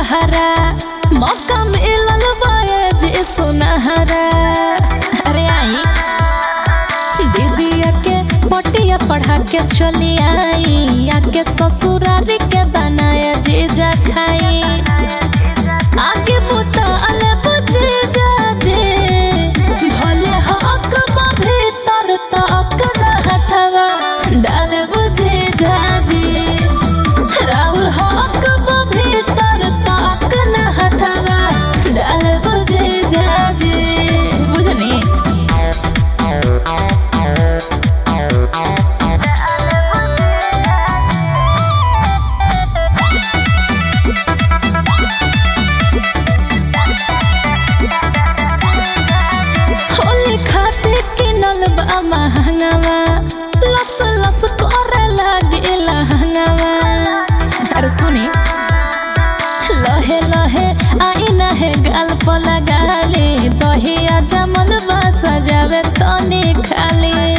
पहरा मौका मिलल बाए जे सुनहरा अरे आई दीदिया के पटिया पढ़ा के चली आई आके ससुरारी के बनाया जीजा खाई आगे बुता अले बुझे जाजे भले हक बा भीतर तक न हथवा डाल बुझे जाजे राउर हक बा भीतर तक न हथवा डाल बुझे जाजे बुझनी होली खाते किनल बा महंगावा लस लस करे लागे लहंगावा अरे सुनी लहे लहे आईना है गाल पर लगा ले दहिया जमल बा सजावे तनी खाली